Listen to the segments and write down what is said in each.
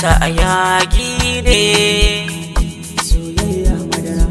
sa a yagi ne soyayya madara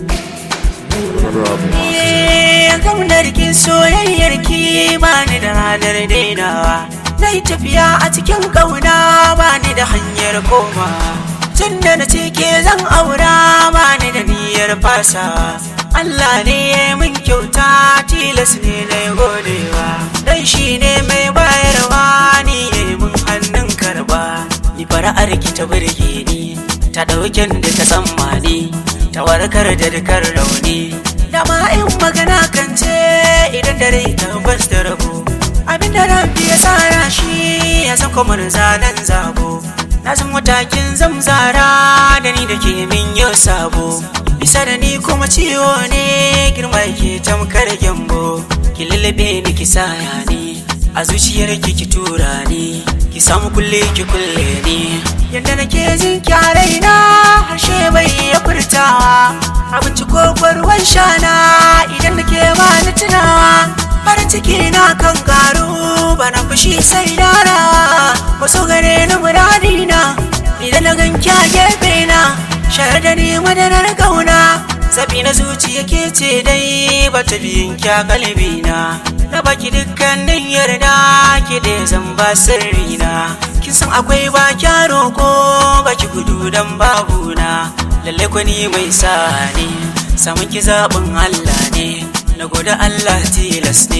Gaunar ki soyayyar ki bani da ranar dainawa Na yi tafiya a cikin ƙauna bani da hanyar koma Tun da na ce ke zan aura bani da niyyar fasa Allah ne ya yi min kyauta tilas ne na yi godewa Dan shi ne mai bayarwa ni ya yi min hannun karba Ni fara'ar ki ta burge ni ta ɗauken da ta tsammani ta warkar da dukkan rauni dama in magana kan ce idan dare tabbas da rabo abin da rabbi ya tsara shi ya san kuma zanen zabo na san matakin zamzara da ni da ke min yau sabo bisa da ni kuma ciwo ne girma yake tamkar gyambo ki lullube ni ki saya ni a zuciyar ki ki tura ni ki samu kulle ki kulle ni yadda nake jin kyarai na harshe bai ya furtawa abinci ko ruwan shana idan nake ba ni tunawa farin ciki na kan karu bana fushi sai darawa wasu gare ni muradi na idan na gan kya gefe na shayar da ni madarar kauna zabi na zuciya ke ce dai ba ta biyun kya kalbi na na baki dukkanin yarda ki da zan ba sirri na kin san akwai ba kya roko baki gudu dan babu na lalle kwani mai sa ne samun ki zaɓin Allah ne na gode Allah tilas ne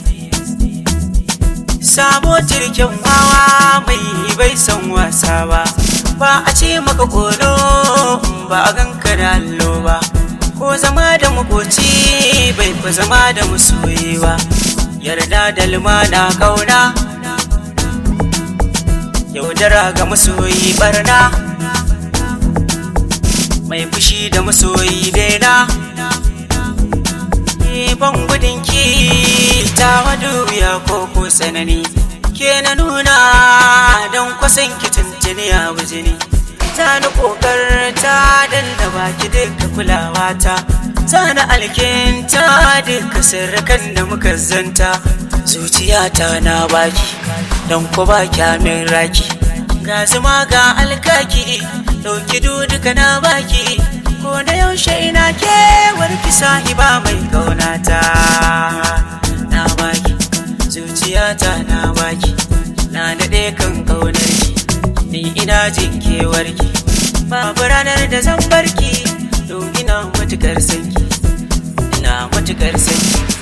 sabo jirgin wawa mai bai san wasa ba ba a ce maka kolo ba a ganka da allo ba ko zama da makoci bai fa zama da masoyi ba yarda da lumana kauna yaudara ga masoyi barna mai fushi da masoyi daina ban gudun ki ta wadu ya koko sanani ke na nuna don kwasan ki tuntuni a bujini ta ni kokarta don da baki duka kulawa ta ta na alkinta duka sirrikan da muka zanta zuciyata na baki don ku ba kyamin raki ga zuma ga alkaki ɗauki duka na baki ko da yaushe ina kewar ki sahiba mai kaunata na baki zuciyata na baki na daɗe kan kaunar ki ni ina jin kewar ki babu ranar da zan barki don ina matukar sanki ina matukar sanki